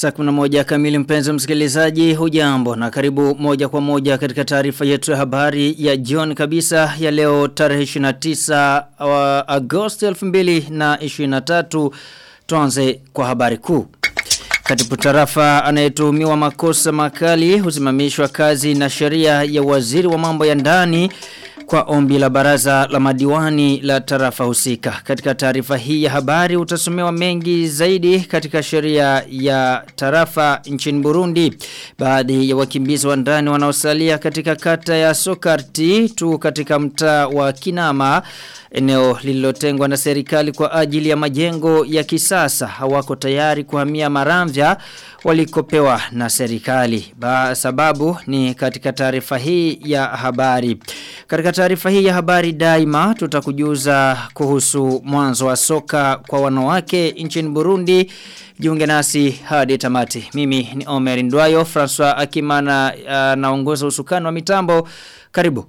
Saa kuna moja kamili mpenzi msikilizaji hujambo na karibu moja kwa moja katika taarifa yetu ya habari ya John kabisa ya leo tarehe 29 wa Agosti 2023 tuanze kwa habari kuu. Katibu tarafa anayetuhumiwa makosa makali husimamishwa kazi na sheria ya waziri wa mambo ya ndani kwa ombi la baraza la madiwani la tarafa husika. Katika taarifa hii ya habari utasomewa mengi zaidi katika sheria ya tarafa nchini Burundi. Baadhi ya wakimbizi wa ndani wanaosalia katika kata ya Sokarti tu katika mtaa wa Kinama eneo lililotengwa na serikali kwa ajili ya majengo ya kisasa hawako tayari kuhamia Maramvya walikopewa na serikali. Ba sababu ni katika taarifa hii ya habari. Katika taarifa hii ya habari daima tutakujuza kuhusu mwanzo wa soka kwa wanawake nchini Burundi. Jiunge nasi hadi tamati. Mimi ni Omer Ndwayo, François Akimana uh, naongoza usukani wa mitambo. Karibu.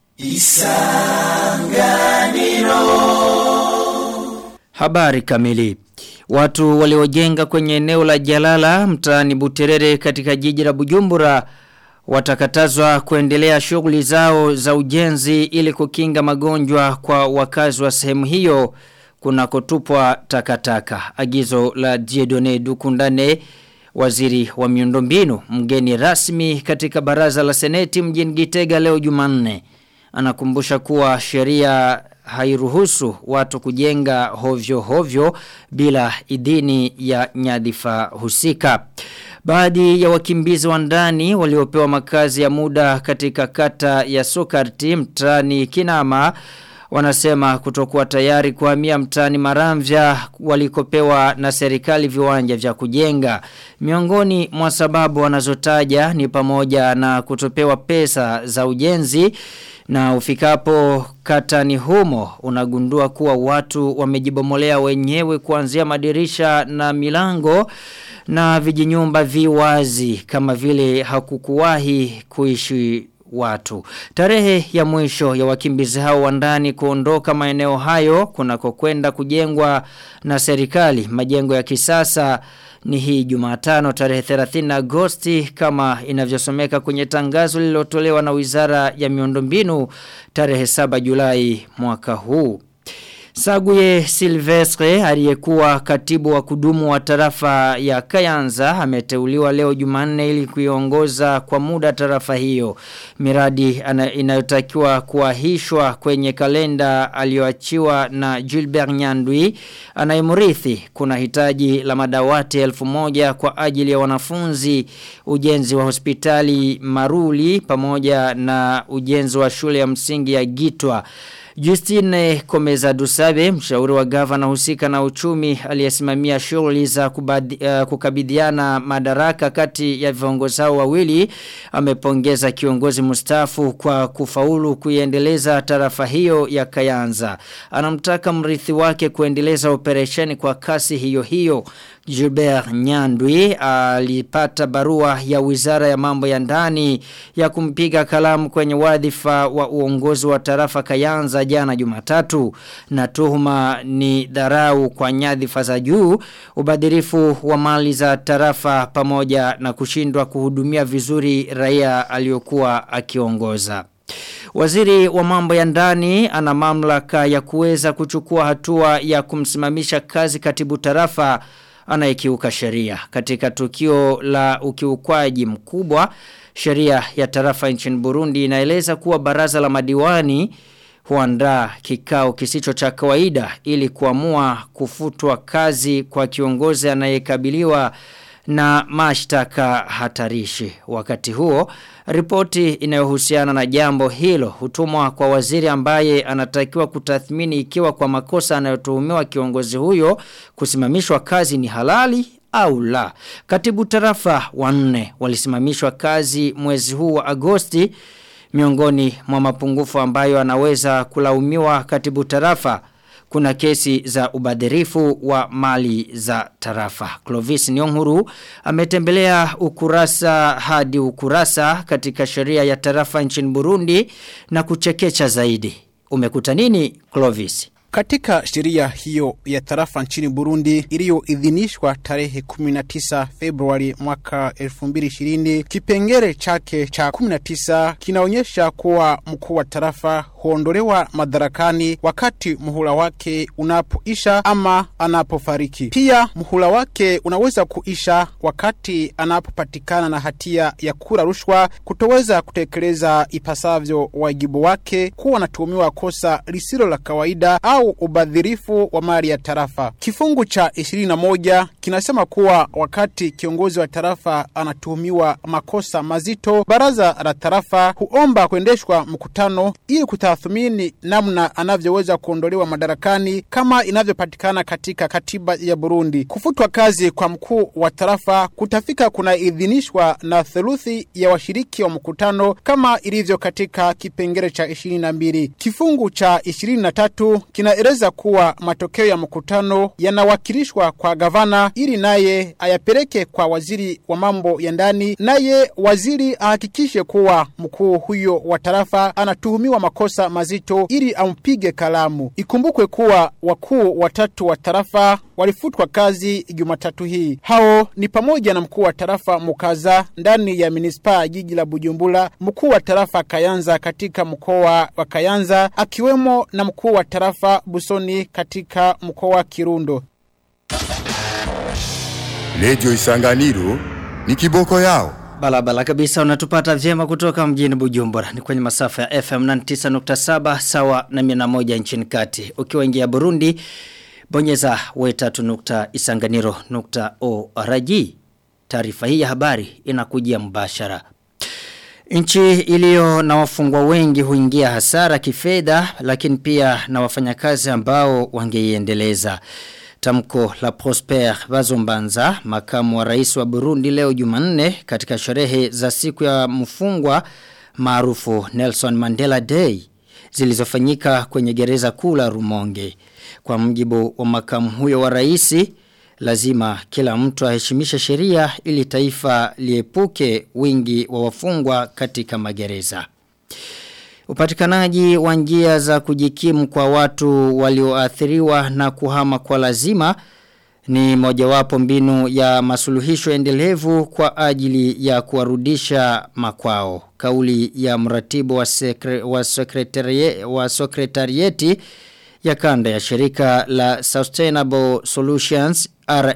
Isanganiro Habari kamili Watu waliojenga kwenye eneo la Jalala mtaani Buterere katika jiji la Bujumbura watakatazwa kuendelea shughuli zao za ujenzi ili kukinga magonjwa kwa wakazi wa sehemu hiyo kunakotupwa takataka. Agizo la Diedone Dukundane waziri wa miundombinu mgeni rasmi katika baraza la seneti mjini Gitega leo Jumanne anakumbusha kuwa sheria hairuhusu watu kujenga hovyo hovyo bila idhini ya nyadhifa husika. Baadhi ya wakimbizi wa ndani waliopewa makazi ya muda katika kata ya Sokarti mtani Kinama wanasema kutokuwa tayari kuhamia mtani Maramvya walikopewa na serikali viwanja vya kujenga. Miongoni mwa sababu wanazotaja ni pamoja na kutopewa pesa za ujenzi na ufikapo katani humo unagundua kuwa watu wamejibomolea wenyewe kuanzia madirisha na milango na vijinyumba viwazi kama vile hakukuwahi kuishi watu. Tarehe ya mwisho ya wakimbizi hao wa ndani kuondoka maeneo hayo kunakokwenda kujengwa na serikali majengo ya kisasa ni hii Jumatano tarehe 30 Agosti kama inavyosomeka kwenye tangazo lililotolewa na Wizara ya Miundombinu tarehe 7 Julai mwaka huu. Saguye Silvestre aliyekuwa katibu wa kudumu wa tarafa ya Kayanza ameteuliwa leo Jumanne ili kuiongoza kwa muda tarafa hiyo. Miradi inayotakiwa kuahishwa kwenye kalenda aliyoachiwa na Gilbert Nyandwi anayemrithi kuna hitaji la madawati elfu moja kwa ajili ya wanafunzi ujenzi wa hospitali Maruli pamoja na ujenzi wa shule ya msingi ya Gitwa. Justine Komeza Dusabe, mshauri wa gavana husika na uchumi aliyesimamia shughuli za uh, kukabidhiana madaraka kati ya viongozi hao wawili amepongeza kiongozi mustafu kwa kufaulu kuiendeleza tarafa hiyo ya Kayanza. Anamtaka mrithi wake kuendeleza operesheni kwa kasi hiyo hiyo. Gilbert Nyandwi alipata barua ya wizara ya mambo ya ndani ya kumpiga kalamu kwenye wadhifa wa uongozi wa tarafa Kayanza jana Jumatatu na tuhuma ni dharau kwa nyadhifa za juu ubadhirifu wa mali za tarafa pamoja na kushindwa kuhudumia vizuri raia aliyokuwa akiongoza. Waziri wa mambo ya ndani ana mamlaka ya kuweza kuchukua hatua ya kumsimamisha kazi katibu tarafa anayekiuka sheria. Katika tukio la ukiukwaji mkubwa, sheria ya tarafa nchini Burundi inaeleza kuwa baraza la madiwani huandaa kikao kisicho cha kawaida ili kuamua kufutwa kazi kwa kiongozi anayekabiliwa na mashtaka hatarishi. Wakati huo, ripoti inayohusiana na jambo hilo hutumwa kwa waziri ambaye anatakiwa kutathmini ikiwa kwa makosa anayotuhumiwa kiongozi huyo kusimamishwa kazi ni halali au la. Katibu tarafa wanne walisimamishwa kazi mwezi huu wa Agosti miongoni mwa mapungufu ambayo anaweza kulaumiwa katibu tarafa kuna kesi za ubadhirifu wa mali za tarafa. Clovis Nyonguru ametembelea ukurasa hadi ukurasa katika sheria ya tarafa nchini Burundi na kuchekecha zaidi. Umekuta nini Clovis? Katika sheria hiyo ya tarafa nchini Burundi iliyoidhinishwa tarehe 19 Februari mwaka 2020, kipengele chake cha 19 kinaonyesha kuwa mkuu wa tarafa huondolewa madarakani wakati muhula wake unapoisha ama anapofariki. Pia muhula wake unaweza kuisha wakati anapopatikana na hatia ya kura rushwa, kutoweza kutekeleza ipasavyo wajibu wake, kuwa anatuhumiwa kosa lisilo la kawaida au ubadhirifu wa mali ya tarafa. Kifungu cha 21 kinasema kuwa wakati kiongozi wa tarafa anatuhumiwa makosa mazito, baraza la tarafa huomba kuendeshwa mkutano ili kutathmini namna anavyoweza kuondolewa madarakani kama inavyopatikana katika katiba ya Burundi. Kufutwa kazi kwa mkuu wa tarafa kutafika kunaidhinishwa na theluthi ya washiriki wa mkutano kama ilivyo katika kipengele cha 22. Kifungu cha 23 kinaeleza kuwa matokeo ya mkutano yanawakilishwa kwa gavana ili naye ayapeleke kwa waziri wa mambo ya ndani, naye waziri ahakikishe kuwa mkuu huyo wa tarafa anatuhumiwa makosa mazito ili ampige kalamu. Ikumbukwe kuwa wakuu watatu wa tarafa walifutwa kazi Jumatatu hii. Hao ni pamoja na mkuu wa tarafa Mukaza ndani ya manispaa ya jiji la Bujumbura, mkuu wa tarafa Kayanza katika mkoa wa Kayanza, akiwemo na mkuu wa tarafa Busoni katika mkoa wa Kirundo. Redio Isanganiro ni kiboko yao. Balabala kabisa unatupata vyema kutoka mjini Bujumbura ni kwenye masafa ya FM 99.7 sawa na 101 nchini kati. Ukiwa ingia Burundi bonyeza we3.isanganiro.org. Taarifa hii ya habari inakujia mbashara. Nchi iliyo na wafungwa wengi huingia hasara kifedha lakini pia na wafanyakazi ambao wangeiendeleza. Tamko la Prosper Bazombanza, makamu wa rais wa Burundi leo Jumanne katika sherehe za siku ya mfungwa maarufu Nelson Mandela Day zilizofanyika kwenye gereza kuu la Rumonge. Kwa mjibu wa makamu huyo wa rais, lazima kila mtu aheshimishe sheria ili taifa liepuke wingi wa wafungwa katika magereza. Upatikanaji wa njia za kujikimu kwa watu walioathiriwa na kuhama kwa lazima ni mojawapo mbinu ya masuluhisho endelevu kwa ajili ya kuwarudisha makwao. Kauli ya mratibu wa, sekre, wa, sekretarie, wa sekretarieti ya kanda ya shirika la Sustainable Solutions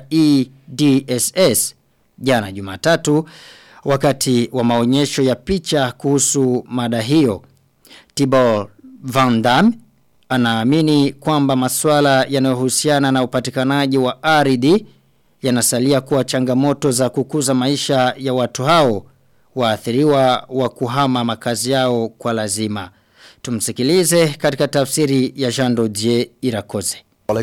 REDSS jana Jumatatu wakati wa maonyesho ya picha kuhusu mada hiyo. Tibor Van Damme anaamini kwamba masuala yanayohusiana na upatikanaji wa ardhi yanasalia kuwa changamoto za kukuza maisha ya watu hao waathiriwa wa kuhama makazi yao kwa lazima. Tumsikilize katika tafsiri ya Jean Dodier Irakoze.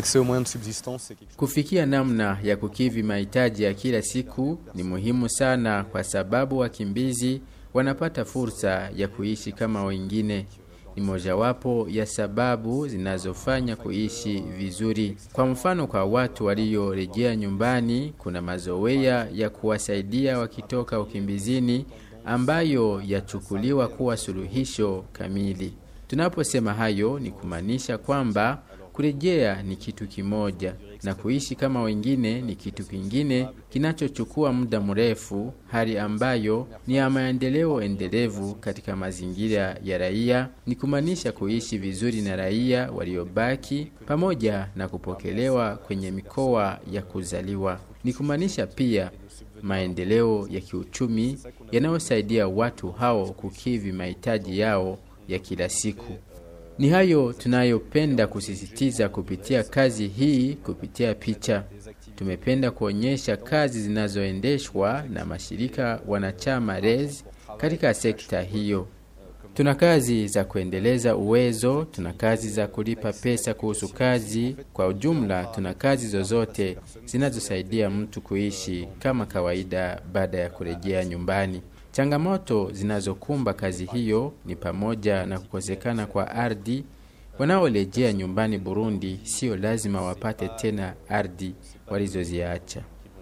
Kufikia namna ya kukivi mahitaji ya kila siku ni muhimu sana kwa sababu wakimbizi wanapata fursa ya kuishi kama wengine. Ni mojawapo ya sababu zinazofanya kuishi vizuri. Kwa mfano kwa watu waliorejea nyumbani, kuna mazoea ya kuwasaidia wakitoka ukimbizini ambayo yachukuliwa kuwa suluhisho kamili. Tunaposema hayo ni kumaanisha kwamba kurejea ni kitu kimoja na kuishi kama wengine ni kitu kingine kinachochukua muda mrefu, hali ambayo ni ya maendeleo endelevu katika mazingira ya raia, ni kumaanisha kuishi vizuri na raia waliobaki pamoja na kupokelewa kwenye mikoa ya kuzaliwa. Ni kumaanisha pia maendeleo ya kiuchumi yanayosaidia watu hao kukivi mahitaji yao ya kila siku. Ni hayo tunayopenda kusisitiza kupitia kazi hii kupitia picha. Tumependa kuonyesha kazi zinazoendeshwa na mashirika wanachama REZ katika sekta hiyo. Tuna kazi za kuendeleza uwezo, tuna kazi za kulipa pesa kuhusu kazi. Kwa ujumla, tuna kazi zozote zinazosaidia mtu kuishi kama kawaida baada ya kurejea nyumbani. Changamoto zinazokumba kazi hiyo ni pamoja na kukosekana kwa ardhi. Wanaorejea nyumbani Burundi sio lazima wapate tena ardhi walizoziacha.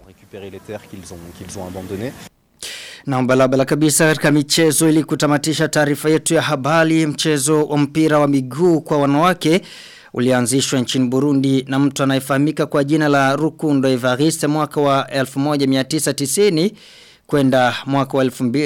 Na mbalabala kabisa katika michezo ili kutamatisha taarifa yetu ya habari mchezo wa mpira wa miguu kwa wanawake ulianzishwa nchini Burundi na mtu anayefahamika kwa jina la Rukundo Evariste mwaka wa 1990 kwenda mwaka wa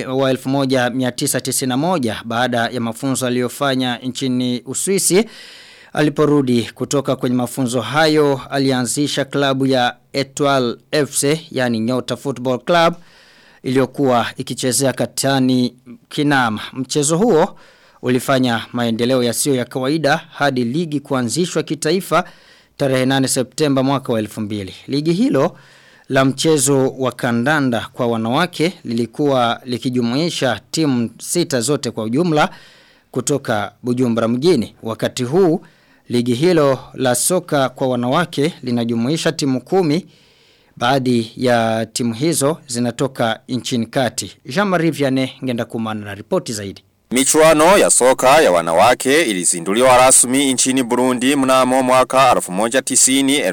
1991 baada ya mafunzo aliyofanya nchini Uswisi aliporudi kutoka kwenye mafunzo hayo alianzisha klabu ya Etoile FC yani Nyota Football Club iliyokuwa ikichezea katani Kinama mchezo huo ulifanya maendeleo yasiyo ya kawaida hadi ligi kuanzishwa kitaifa tarehe 8 Septemba mwaka wa 2000 ligi hilo la mchezo wa kandanda kwa wanawake lilikuwa likijumuisha timu sita zote kwa ujumla kutoka Bujumbura mjini. Wakati huu ligi hilo la soka kwa wanawake linajumuisha timu kumi baadhi ya timu hizo zinatoka nchini kati. Jean-Marie Vianney ngenda kumana na ripoti zaidi. Michuano ya soka ya wanawake ilizinduliwa rasmi nchini Burundi mnamo mwaka 1990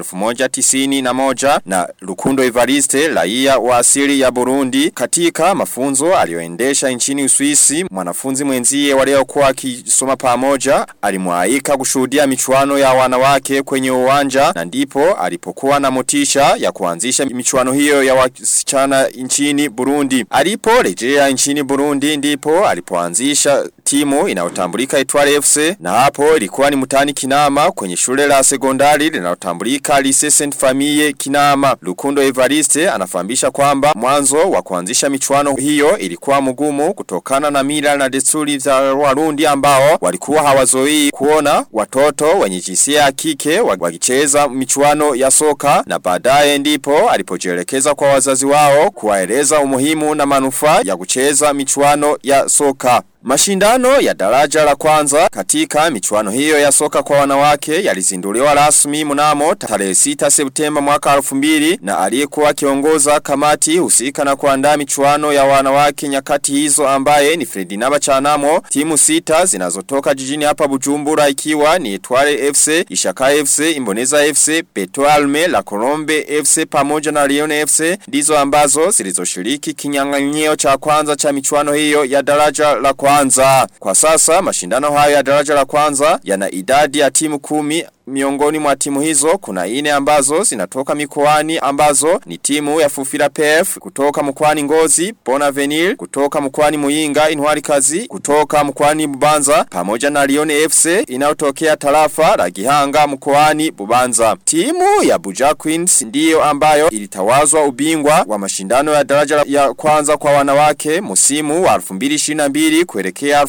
1991 na Lukundo Evariste raia wa asili ya Burundi katika mafunzo aliyoendesha nchini Uswisi mwanafunzi mwenzie waliokuwa wakisoma pamoja alimwaika kushuhudia michuano ya wanawake kwenye uwanja na ndipo alipokuwa na motisha ya kuanzisha michuano hiyo ya wasichana nchini Burundi aliporejea nchini Burundi ndipo alipoanzisha kuanzisha timu inayotambulika Etwale FC na hapo ilikuwa ni mtani Kinama kwenye shule la sekondari linalotambulika Lycée Sainte Famille Kinama. Lukundo Evariste anafahamisha kwamba mwanzo wa kuanzisha michuano hiyo ilikuwa mgumu kutokana na mila na desturi za Warundi ambao walikuwa hawazoi kuona watoto wenye jinsia ya kike wakicheza michuano ya soka na baadaye ndipo alipojielekeza kwa wazazi wao kuwaeleza umuhimu na manufaa ya kucheza michuano ya soka. Mashindano ya daraja la kwanza katika michuano hiyo ya soka kwa wanawake yalizinduliwa rasmi mnamo tarehe 6 Septemba mwaka 2000 na aliyekuwa kiongoza kamati husika na kuandaa michuano ya wanawake nyakati hizo ambaye ni Fredinaba Chanamo timu sita zinazotoka jijini hapa Bujumbura ikiwa ni Etwale FC, Ishaka FC, Imboneza FC, Petoalme, La Colombe FC pamoja na Lione FC ndizo ambazo zilizoshiriki kinyang'anyio cha kwanza cha michuano hiyo ya daraja la kwanza kwanza. Kwa sasa mashindano hayo ya daraja la kwanza yana idadi ya timu kumi miongoni mwa timu hizo kuna ine ambazo zinatoka mikoani ambazo ni timu ya Fufira PF kutoka mkoani Ngozi, Bonavenil kutoka mkoani Muyinga, Inwari Kazi kutoka mkoani Bubanza pamoja na Lione FC inayotokea tarafa la Gihanga mkoani Bubanza. Timu ya Buja Queens ndiyo ambayo ilitawazwa ubingwa wa mashindano ya daraja ya kwanza kwa wanawake musimu wa 2022 kuelekea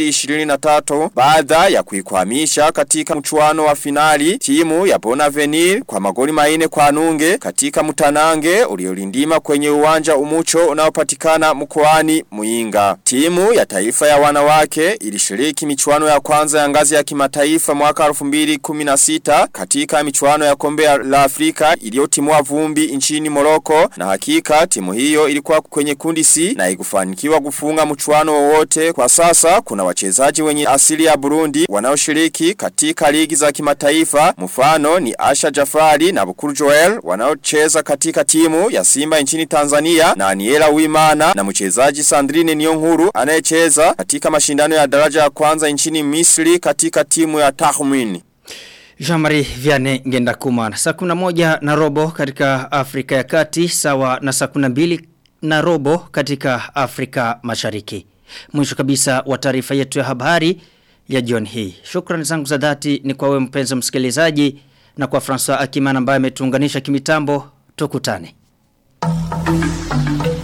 2023 baada ya kuikwamisha katika mchuano wa finali finali timu ya Bonavenir kwa magoli maine kwa nunge katika mutanange uliolindima kwenye uwanja umucho unaopatikana mkoani Muinga. Timu ya taifa ya wanawake ilishiriki michuano ya kwanza ya ngazi ya kimataifa mwaka 2016 katika michuano ya kombe la Afrika iliyotimua vumbi nchini Morocco na hakika timu hiyo ilikuwa kwenye kundi C na ikufanikiwa kufunga mchuano wowote. Kwa sasa kuna wachezaji wenye asili ya Burundi wanaoshiriki katika ligi za kimataifa kimataifa mfano ni Asha Jafari na Bukuru Joel wanaocheza katika timu ya Simba nchini Tanzania na Aniela Wimana na mchezaji Sandrine Nyonkuru anayecheza katika mashindano ya daraja ya kwanza nchini Misri katika timu ya Tahmin. Jean-Marie Vianney ngenda kumana. Saa kuna moja na robo katika Afrika ya kati sawa na saa kuna mbili na robo katika Afrika mashariki. Mwisho kabisa wa taarifa yetu ya habari ya jioni hii. Shukrani zangu za dhati ni kwa wewe mpenzi msikilizaji na kwa François Akimana ambaye ametuunganisha kimitambo tukutane.